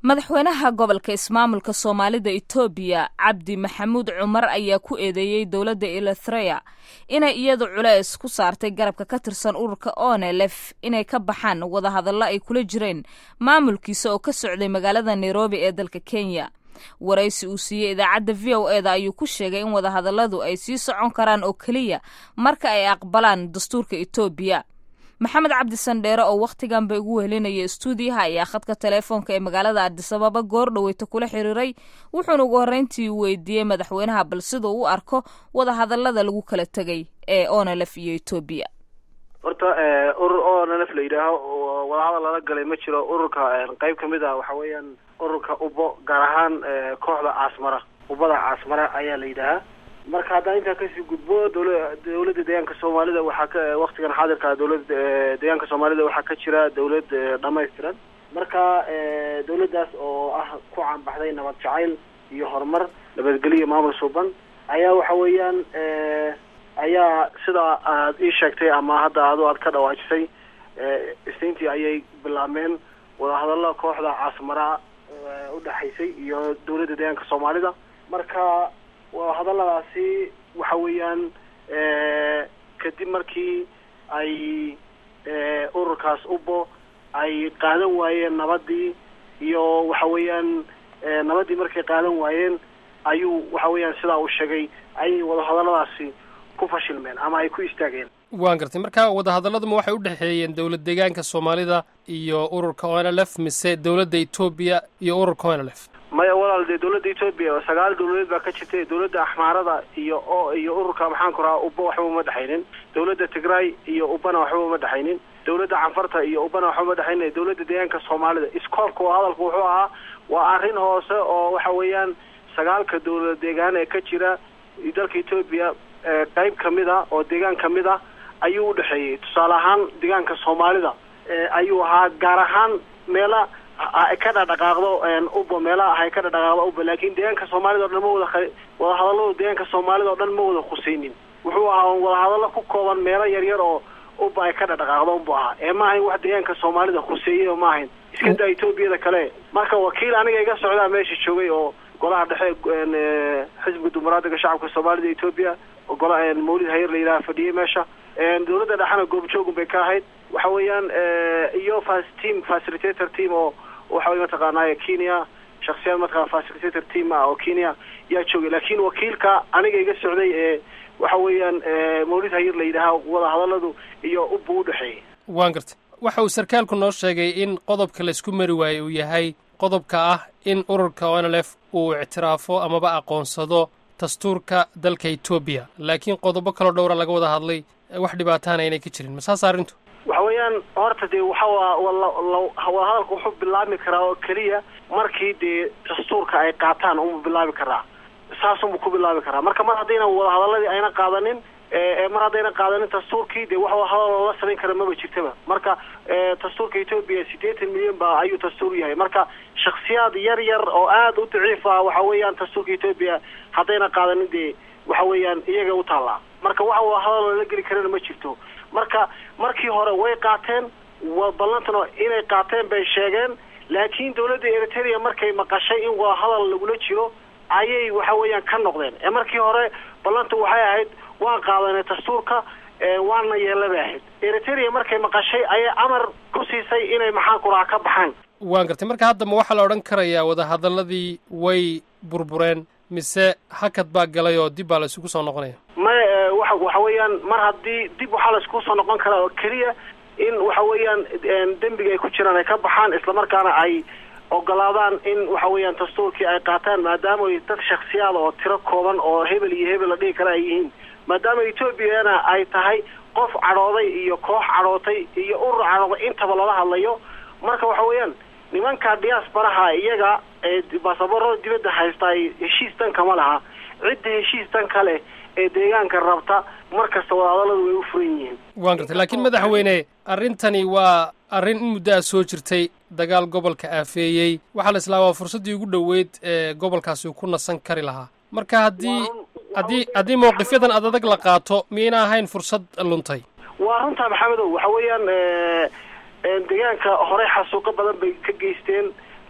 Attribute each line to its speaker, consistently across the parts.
Speaker 1: madaxweynaha gobolka ismaamulka soomaalida etoobiya cabdi maxamuud cumar ayaa ku eedeeyey dowladda elithreya inay iyadu culeys ku saartay garabka ka tirsan ururka onelef inay ka baxaan wadahadallo ay kula jireen maamulkiisa oo ka socday magaalada nairobi ee dalka kenya waraysi uu siiyey idaacadda v o eda ayuu ku sheegay in wadahadalladu ay sii socon karaan oo keliya marka ay aqbalaan dastuurka etoobiya maxamed cabdi sandheere oo wakhtigan ba ugu wehelinaya stuudiyaha ayaa khadka teleefoonka ee magaalada adisababa goor dhaweyta kula xiriiray wuxuuna ugu horreyntii weydiiyey madaxweynaha bal siduu u arko wadahadallada lagu kala tegay ee onelef iyo etoobiya
Speaker 2: horta urur onelf la yidhaaho wadahadal lala galay ma jiro ururka qeyb kamid ah waxa weeyaan ururka ubo gaar ahaan kooxda caasmara ubada caasmara ayaa la yidhaahaa marka haddaan intaa kasii gudbo dowla dowladda deegaanka soomaalida waxaa ka waktigan xaadirka dowladda deegaanka soomaalida waxaa ka jira dowlad dhamaystiran marka dowladdaas oo ah ku caanbaxday nabad jacayl iyo horumar nabadgelyo maamul suuban ayaa waxa weeyaan ayaa sida aad ii sheegtay ama hadda adu aad ka dhawaajisay isniintii ayay bilaabmeen wadahadallo kooxda caasmara udhexaysay iyo dowladda deegaanka soomaalida marka wadahadalladaasi waxa weeyaan kadib markii ay ururkaas ubo ay qaadan waayeen nabadii iyo waxa weeyaan nabadii markay qaadan waayeen ayuu waxa weeyaan sidaa uu sheegay ayay wadahadalladaasi ku fashilmeen ama ay ku istaageen
Speaker 3: waan gartay marka wadahadaladuma waxay u dhexeeyeen dowlad deegaanka soomaalida iyo ururka onlf mise dowladda etoobiya iyo ururka onlf
Speaker 2: maya walaal dee dowladda etoobiya sagaal dowladeed baa ka jirtay dowladda axmaarada iyo o iyo ururka maxaan ku rahaa uba waxba uma dhexaynin dowladda tigray iyo ubana waxba uma dhexaynin dowladda canfarta iyo ubana waxba uma dhexaynin dowladda deegaanka soomaalida iskoolka oo hadalku wuxuu ahaa waa arrin hoose oo waxa weeyaan sagaalka dowlad deegaan ee ka jira dalka etoobiya qeyb kamid a oo deegaan kamid ah ayuu udhexeeyey tusaale ahaan deegaanka soomaalida ayuu ahaa gaar ahaan meela ka dhadhaqaaqdo uba meelaha hay ka dhadhaqaaqdo uba laakin deegaanka soomaalida o dhan ma wada wadahadalladu deegaanka soomaalida o dhan ma wada khuseynin wuxuu ahaa wadahadallo ku kooban meelo yar yar oo uba ay ka dhadhaqaaqdo unbu ahaa ee ma ahayn wax deegaanka soomaalida khuseeyey oo ma ahayn iska daa etoobiyada kale marka wakiil aniga iga socdaa meesha joogay oo golaha dhexe xisbiga dumaraadiga shacabka soomaalida etoobiya gola mawlid hayar la yidhaha fadhiyey meesha dowladda dhexena goobjoogun bay ka ahayd waxa weeyaan iyo fas team facilitator team oo waxa wey mataqaanay kenya shaksiyaad mataqana facilitator team ah oo kenya yaa joogay laakin wakiilka aniga iga socday ee waxa weeyaan mawlid hayar la yidhaaha wadahadalladu iyo uba udhexeeyay
Speaker 3: waan gartay waxa uu sarkaalku noo sheegay in qodobka laysku mari waaye uu yahay qodobka ah in ururka onlf uu ictiraafo amaba aqoonsado dastuurka dalka etoobiya laakiin qodobo kaloo dhowra laga wada hadlay wax dhibaataana inay ka jirin masaas arrintu
Speaker 2: waxa weeyaan horta dee waxa wadahadalka wuxuu bilaabmi karaa oo keliya markii dee dastuurka ay qaataan unbu bilaabi karaa saasunbu ku bilaabi karaa marka mar haddayna wadahadaladii ayna qaadanin mar haddayna qaadanin dastuurkii dee wax wadahadal loola samayn kara maba jirtaba marka dastuurka etoobiya siddeetan milyan ba ayuu dastuur yahay marka shaksiyaad yar yar oo aada u daciif ah waxa weeyaan dastuurka etoobiya haddayna qaadanin dee waxa weeyaan iyaga u taallaa marka wax wadahadal lala geli karana ma jirto marka markii hore way qaateen ballantana inay qaateen bay sheegeen laakiin dowladda eritrea markay maqashay in wadahadal lagula jiro ayay waxa weeyaan ka noqdeen ee markii hore ballanta waxay ahayd waan qaadanay dastuurka waana yeella bay ahayd eritrea markay maqashay ayay amar ku siisay inay maxaan kuraha ka baxaan
Speaker 3: waan gartay marka hadda ma waxaa la odhan karayaa wadahadaladii way burbureen mise hakad baa galay oo dib baa la isugu soo noqonaya
Speaker 2: maya wa waxa weeyaan mar haddii dib waxaa la iskugu soo noqon karaa oo keliya in waxa weeyaan dembiga ay ku jiraan ay ka baxaan islamarkaana ay ogolaadaan in waxa weeyaan dastuurkii ay qaataan maadaama ay dad shaksiyaada oo tiro kooban oo hebel iyo hebel la dhihi kara ay yihiin maadaama etoobiyana ay tahay qof cadhooday iyo koox cadhootay iyo urur cadhooday intaba lala hadlayo marka waxa weeyaan nimanka diaasbaraha iyaga ee basaborada dibadda haysta ay heshiis dan kama laha cidda heshiis dan ka leh ee deegaanka rabta mar kasta wadahadalladu way u furan yihiin
Speaker 3: waan gartay laakiin madaxweyne arrintani waa arrin in muddo a soo jirtay dagaal gobolka aafeeyey waxaa la islaa waa fursaddii ugu dhoweyd ee gobolkaasi uu ku nasan kari lahaa marka haddii haddii haddii mawqifyadan ad adag la qaato miyayna ahayn fursad luntay
Speaker 2: waa runtaa maxamedow waxa weeyaan deegaanka horey xasuuqo badan bay ka geysteen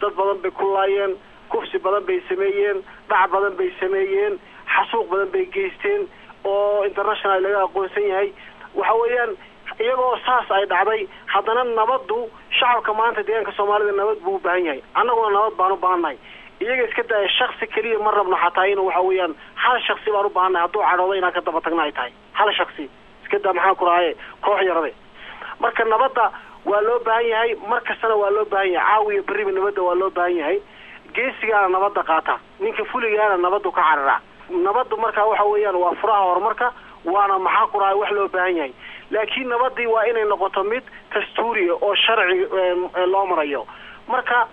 Speaker 2: dad badan bay ku laayeen kufsi badan bay sameeyeen dhac badan bay sameeyeen xasuuq badan bay geysteen oo international laga aqoonsan yahay waxa weeyaan iyagoo saas ay dhacday haddana nabaddu shacabka maanta deegaanka soomaalida nabad buu u baahan yahay annaguna nabad baan u baahannahay iyaga iska daya shaksi keliya ma rabno xataa inuu waxa weeyaan hal shaksi baan u baahannahay hadduu cadhoodo inaan ka daba tagna ay tahay hal shaksi iska daa maxaan ku rahaye koox yarade marka nabadda waa loo baahan yahay mar kastana waa loo baahan yahay caawiya berriba nabadda waa loo baahan yahay geesigaana nabadda qaata ninka fuligaana nabaddu ka cararaa nabaddu marka waxa weeyaan waa furaha horumarka waana maxaa ku rahay wax loo baahan yahay laakiin nabadii waa inay noqoto mid dastuuriya oo sharci loo marayo marka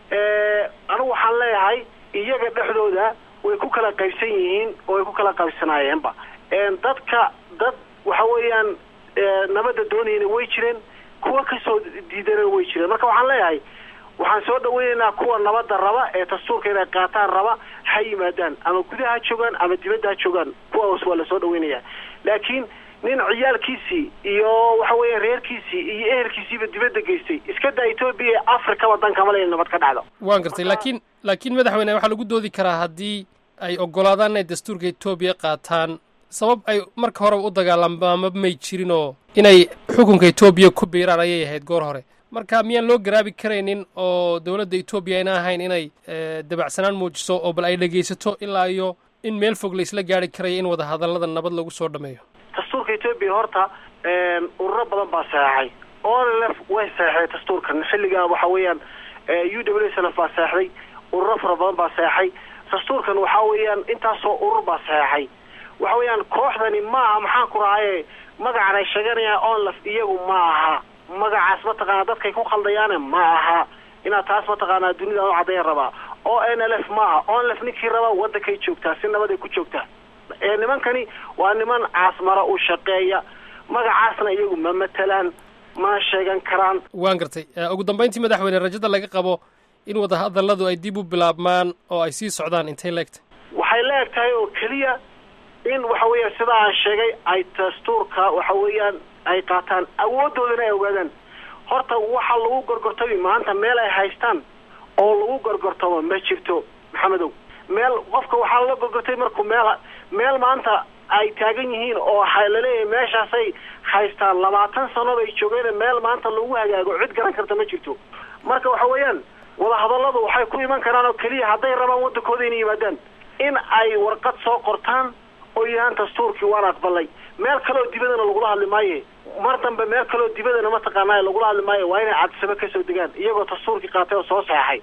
Speaker 2: anigu waxaan leeyahay iyaga dhexdooda way ku kala qaybsan yihiin oo way ku kala qaybsanaayeenba dadka dad waxa weeyaan nabadda doonayana way jireen kuwa kasoo diidana way jireen marka waxaan leeyahay waxaan soo dhaweynaynaa kuwa nabadda raba ee dastuurka inay qaataan raba ha yimaadaan ama gudaha ha joogaan ama dibadda ha joogaan kuwaas waa lasoo dhaweynayaa laakiin nin ciyaalkiisii iyo waxa weeya reerkiisii iyo ehelkiisiiba dibadda geystay iska daa etoobiya ee afrikaba dan kama le nabad ka dhacdo
Speaker 3: waan gartay laakiin laakiin madaxweyne waxaa lagu doodi karaa haddii ay oggolaadaan inay dastuurka etoobiya qaataan sabab ay marka horeba u dagaalamaama may jirin oo inay xukunka etoobiya ku biiraan ayay ahayd goor hore marka miyaan loo garaabi karaynin oo dowladda etoobiya ayna ahayn inay dabacsanaan muujiso oo bal ay dhegaysato ilaa iyo in meel fog laisla gaari karaya in wadahadallada nabad lagu soo dhameeyo
Speaker 2: dastuurka etoobiya horta ururo badan baa saxeexay onlf way saxeexday dastuurkan xilligaa waxa weeyaan u w s lf baa saxexday ururo fara badan baa saxeexay dastuurkan waxa weeyaan intaasoo urur baa saxeexay waxa weeyaan kooxdani ma aha maxaan ku rahaye magacan ay sheeganayaan onlf iyagu ma aha magacaas mataqaanaa dadkay ku khaldayaane ma aha inaad taas mataqaanaa dunida u caddayn rabaa o n l f ma aha onlf ninkii rabaa waddankay joogtaa si nabaday ku joogtaa nimankani waa niman caasmara u shaqeeya magacaasna iyagu ma matelaan mana sheegan karaan
Speaker 3: waan gartay ugu dambayntii madaxweyne rajada laga qabo in wadahadalladu ay dib u bilaabmaan oo ay sii socdaan intay leegtahay
Speaker 2: waxay la eg tahay oo keliya in waxa weeyaan sida aan sheegay ay dastuurka waxa weeyaan ay qaataan awoodoodana ay ogaadaan horta waxa lagu gorgortami maanta meel ay haystaan oo lagu gorgortamo ma jirto maxamedow meel qofka waxaa lala gorgortay markuu meel meel maanta ay taagan yihiin oo laleeyahay meeshaasay haystaan labaatan sano bay joogeen meel maanta lagu hagaago cid garan karta ma jirto marka waxa weeyaan wadahadalladu waxay ku iman karaan oo keliya hadday rabaan waddankooda inay yimaadaan in ay warqad soo qortaan oo yidhahaan dastuurkii waan aqbalay meel kaleoo dibadana lagula hadli maaye mar dambe meel kaleoo dibadana mataqaanaa lagula hadli maayo waa inay cadsabo kasoo degaan iyagoo dastuurkii qaatay oo soo saxeexay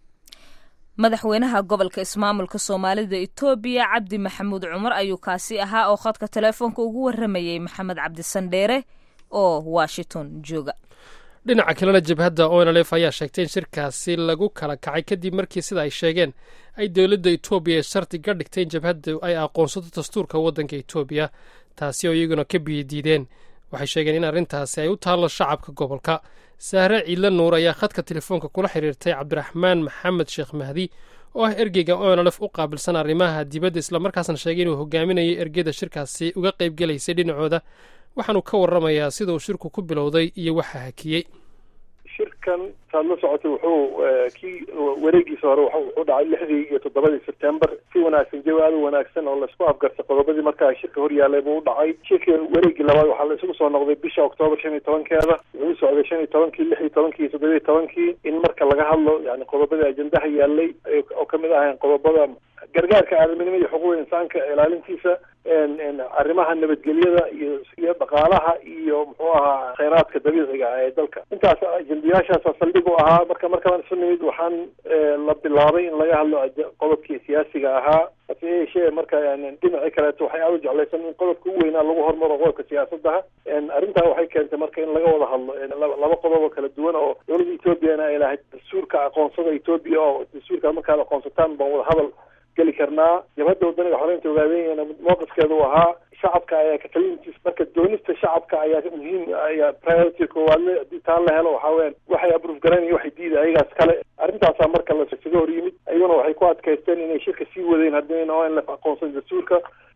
Speaker 1: madaxweynaha gobolka ismaamulka soomaalida etoobiya cabdi maxamuud cumar ayuu kaasi ahaa oo khadka teleefoonka ugu warramayey maxamed cabdisandheere oo washington jooga
Speaker 3: dhinaca kalena jabhadda onlf ayaa sheegtay in shirkaasi lagu kala kacay kadib markii sida ay sheegeen ay dowladda etoobiya shardi ka dhigtay in jabhaddu ay aqoonsato dastuurka waddanka etoobiya taasi oo iyaguna ka biyadiideen waxay sheegeen in arrintaasi ay u taallo shacabka gobolka sahre ciidla nuur ayaa khadka telefoonka kula xiriirtay cabdiraxmaan maxamed sheekh mahdi oo ah ergeyga onlf u qaabilsan arrimaha dibadda islamarkaasna sheegay inuu hogaaminayo ergeyda shirkaasi uga qaybgelaysay dhinacooda waxaanu ka warramayaa sida uu shirku ku bilowday iyo waxa hakiyey
Speaker 4: shirkan saad la socotay wuxuu kii wareegiisa hore wuxuu dhacay lixdii iyo toddobadii sebtembar si wanaagsan jawi aad u wanaagsan oo laisku afgartay qodobadii markaa shirka hor yaalay buu u dhacay shirka wareegii labaad waxaa la isugu soo noqday bisha oktoobar shan iyo tobankeeda wuxuu socday shan iyo tobankii lix iyo tobankii iyo toddoba iyo tobankii in marka laga hadlo yani qodobadii ajendaha yaalay oo kamid ahayn qodobada gargaarka aadaminimo iyo xuquuqda insaanka ilaalintiisa arrimaha nabadgelyada iyo iyo dhaqaalaha iyo muxuu ahaa kheyraadka dabiiciga ah ee dalka intaas ajendayaashaasa saldhig u ahaa marka markaan isu nimid waxaan la bilaabay in laga hadlo qodobkii siyaasiga ahaa hase yeeshee marka dhinacii kaleeto waxay aada u jeclaysan in qodobka u weynaa lagu hormaro qodobka siyaasadaha arrintaa waxay keentay marka in laga wada hadlo laba qodob oo kala duwan oo dowladda ethoobiana ay lahayd dastuurka aqoonsada etoobiya oo dastuurka markaad aqoonsataan baan wada hadal geli karnaa jabhadda wadaniga xoreynta ogaadeenyana mowqifkeeda u ahaa shacabka ayaa katalintiis marka doonista shacabka ayaa muhiim ayaa priority koowaadle haddii taa la helo waxaa weyaan waxay abruf garanaya waxay diida ayagaas kale arrintaasaa marka lasaga hor yimid ayaguna waxay ku adkaysteen inay shirka sii wadeen haddii onlf aqoonsan dastuurka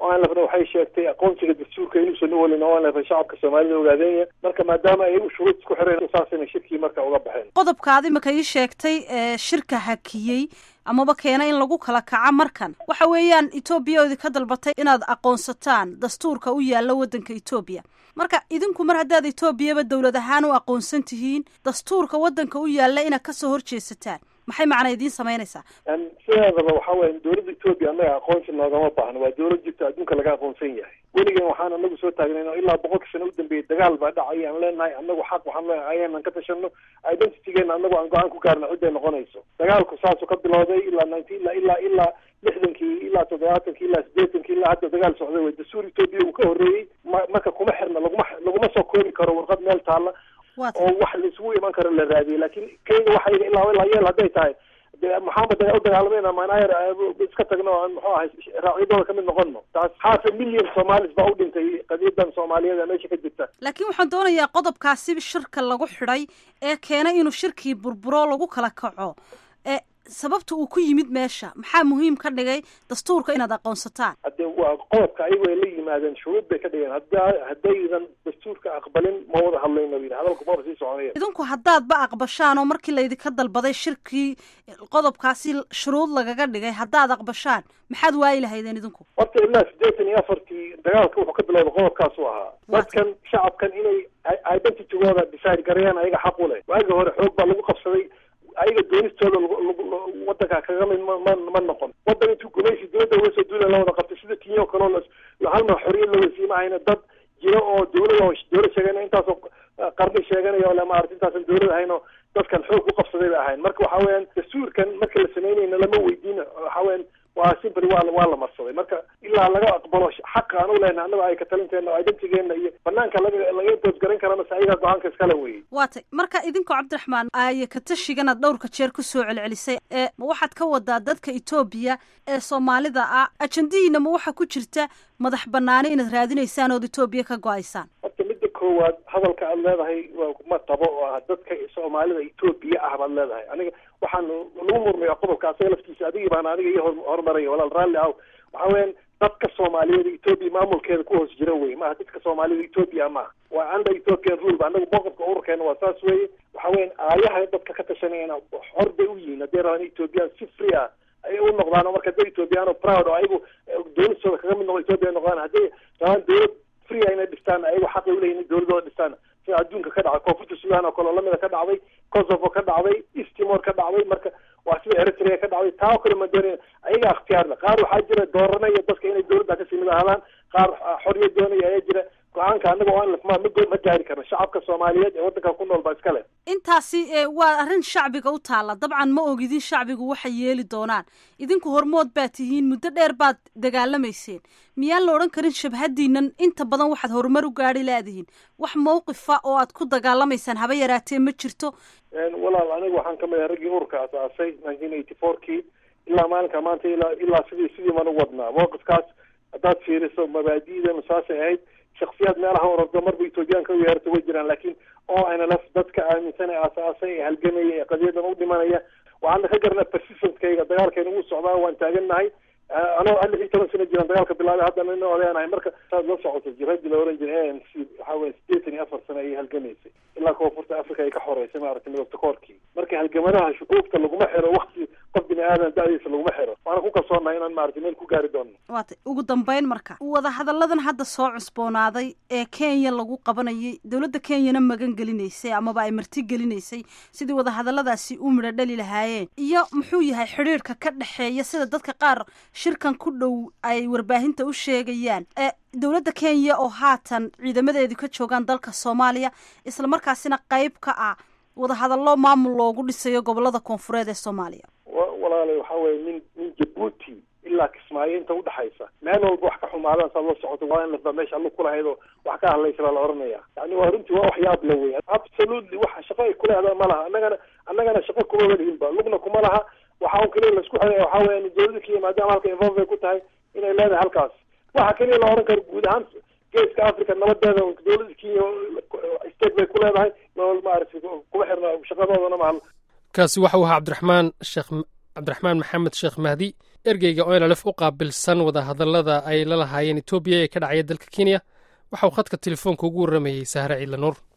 Speaker 4: onlfna waxay sheegtay aqoonsiga dastuurka inuusan u welin onlf shacabka soomaalida ogaadeenya marka maadaama ay shuruud isku xireen saasayna shirkii marka uga baxeen
Speaker 5: qodobkaadi maka ii sheegtay shirka hakiyey amaba keena in lagu kala kaco markan waxa weeyaan etoobiya oo idinka dalbatay inaad aqoonsataan dastuurka u yaalla waddanka etoobiya marka idinku mar haddaad etoobiyaba dowlad ahaan u aqoonsan tihiin dastuurka waddanka u yaalla inaad kasoo horjeesataan maxay macna idiin samaynaysaa
Speaker 4: sideedaba waxa weya dowladda etoobiya annaga aqoonsi noogama baahno waa dowlad jirta adduunka laga aqoonsan yahay weligan waxaan anagu soo taagnay oo ilaa boqolka sano u dambeeyay dagaal baa dhacay aan leenahay anagu xaq waxaan leenahay ayaanan ka tashano identitygeena anagu aan go-aan ku gaarna cidday noqonayso dagaalku saasuu ka bilowday ilaa ninety ilaa ilaa ilaa lixdankii ilaa toddobaatankii ilaa siddeetankii ilaa hadda dagaal socday way dastuur etoobiya uu ka horreeyey ma marka kuma xirna laguma laguma soo koobi karo warqad meel taalla oo wax laisugu iman karo la raadiyay laakiin kenya waxayga ilaa ilaa yeel hadday tahay maxamed u dagaalamayna manayar iska tagno aan muxuu ahay raacyadooda kamid noqono taas half a million somalis baa u dhintay qadiyadan soomaaliyeed ee meesha ka jirta
Speaker 5: laakiin waxaan doonayaa qodobkaasi shirka lagu xidhay ee keenay inuu shirkii burburo lagu kala kaco ee sababta uu ku yimid meesha maxaa muhiim ka dhigay dastuurka inaad aqoonsataan
Speaker 4: hadde waa qodobka ayago ay la yimaadeen shuruud bay ka dhigeen hada haddaydan dastuurka aqbalin ma wada hadlayno yidhi hadalku maba sii soconaya
Speaker 5: idinku haddaadba aqbashaan oo markii laydinka dalbaday shirkii qodobkaasi shuruud lagaga dhigay haddaad aqbashaan maxaad waayi lahaydeen idinku
Speaker 4: horta ilaa siddeetan iyo afartii dagaalka wuxuu ka bilowday qodobkaasu ahaa dadkan shacabkan inay identitygooda decide gareeyaan ayaga xaq u leh waagi hore xoog baa lagu qabsaday ayaga doonistooda wadanka kaga mid ma ma noqon wadan intuu gumaysi dowladda uga soo duula la wada qabtay sida kenya o kale oo halmar xoriyad la wasiima ahayna dad jiro oo dowlada dowlad sheegana intaasoo qarni sheeganaya ole maarata intaasan dowlad ahayn oo dadkan xoog ku qabsaday bay ahayn marka waxa weeyaan dastuurkan marka la samaynayna lama weydiin waxa weyan waa simply waa waa la marsaday marka ilaa laga aqbalo xaqa aan u lehna annaga ay ka talinteena identigeena iyo banaanka laga laga doosgaran kara mase ayagaa go-aanka iskale weye
Speaker 5: waa tay marka idinkoo cabdiraxmaan aaye katashiganaad dhowrka jeer ku soo celcelisay ee ma waxaad ka wadaa dadka etoobiya ee soomaalida ah ajandihiina ma waxaa ku jirta madax banaani inaad raadinaysaan ood etoobiya ka go-aysaan
Speaker 4: horta midda koowaad hadalka aad leedahay ma tabo oo ah dadka soomaalida etoobiya ah baad leedahay aniga waxaan lagu murmaya qodobka asaga laftiisa adigii baan aniga iyo horumaraya walaal raalli aw waxa weeyaan dadka soomaaliyeed etoobiya maamulkeeda ku hoos jira wey maaha dadka soomaalida etoobiya maaha waa under ethiopian rule ba anagu mowqifka ururkeena waa saas weye waxa weyan aayaha dadka ka tashanayana xor bay u yihiin hadday rabaan ethoobiyan si free ah ay u noqdaan oo marka hadday ethoobiyaano proud oo ayagu doonistooda kaga mid noqo ethoopia noqdaan hadday rabaan dowlad free ah inay dhistaan ayagu xaqay uleeyihin in dowladooda dhistaan sida adduunka ka dhacay koonfurta sudan oo kale oo lamida ka dhacday kosovo ka dhacday easttimor ka dhacday marka waa sida eritrea ka dhacday taa oo kale ma doonaya ayaga ikhtiyaarle qaar waxaa jira dooranaya dadka inay dowladda kasii mid ahaadaan qaar xoriyad doonaya ayaa jira go-aanka anaga oo ma ma gaari karno shacabka soomaaliyeed ee waddanka ku nool baa iska leh
Speaker 5: intaasi waa arrin shacbiga u taalla dabcan ma ogidin shacbigu waxay yeeli doonaan idinku hormood baa tihiin muddo dheer baad dagaalamayseen miyaan la odhan karin shabhadiinan inta badan waxaad horumar u gaadhi laadihiin wax mawqifa oo aad ku dagaalamaysaan haba yaraatee ma jirto
Speaker 4: walaal aniga waxaan kamid ahay raggii ururka asaasay nineteen eighty four kii ilaa maalinka maanta ilaa ilaa sidii sidii baan u wadnaa mawqifkaas haddaad fiiriso mabaadi'danu saasay ahayd shaksiyaad meelaha orordo marba etoobiyaanka u yeerta way jiraan laakiin o n l f dadka aaminsan ee aasaasay ee halgamaya ee qadiyadan u dhimanaya waxaana ka garnaa persistentkayga dagaalkeena wuu socdaa waan taagannahay anoo lix iyo toban sano jiraan dagaalka bilaabay haddana ina odeenahay marka saad la socoto jiradi la oran jiray a n c waxa weya siddeetan iyo afar sano ayay halgamaysay ilaa koonfurta africa ay ka xoreysay maaragtay midobta koorkii marka halgamadaha shuquufta laguma xiro wakti qof bini aadan da-diisa laguma xiro waana ku kalsoonahay inaan maaragtay meel ku gaari doono
Speaker 5: waatay ugu dambeyn marka wadahadalladan hadda soo cusboonaaday ee kenya lagu qabanayay dowladda kenyana magan gelinaysay amaba ay marti gelinaysay sidii wadahadalladaasi u midho dhali lahaayeen iyo muxuu yahay xidhiirhka ka dhexeeya sida dadka qaar shirkan ku dhow ay warbaahinta u sheegayaan ee dowladda kenya oo haatan ciidamadeedu ka joogaan dalka soomaaliya islamarkaasina qayb ka ah wadahadallo maamul loogu dhisayo gobolada koonfureed ee soomaaliya
Speaker 4: walaalay waxa weye min min jabuuti ilaa kismaayo inta udhexaysa meel walba wax ka xumaadaan saad la socoto waa in lafbaa meesha allug kulahayd oo wax ka hadlaysa baa la oranaya yani waa runtii waa waxyaab la wey absolutely wax shaqo ay kuleehdaa ma laha annagana annagana shaqo kuma walihinba lugna kuma laha waxa un kaliya laisku xiraya waxa weya dowladda kenya maadaama halka involve ay ku tahay inay leedahay halkaas waxa kaliya la oran karo guud ahaan geeska africa nabadeeda dowladda kenya state bay ku leedahay maaragtay kuma xirna shaqadoodana mahal
Speaker 3: kaasi waxa u ahaa cabdiraxmaan sheekh cabdiraxmaan maxamed sheekh mahdi ergeyga onlf u qaabilsan wadahadallada ay la lahaayeen etoobiya ee ka dhacaya dalka kenya waxa uu khadka telefoonka ugu warramayey sahre ciidla nuur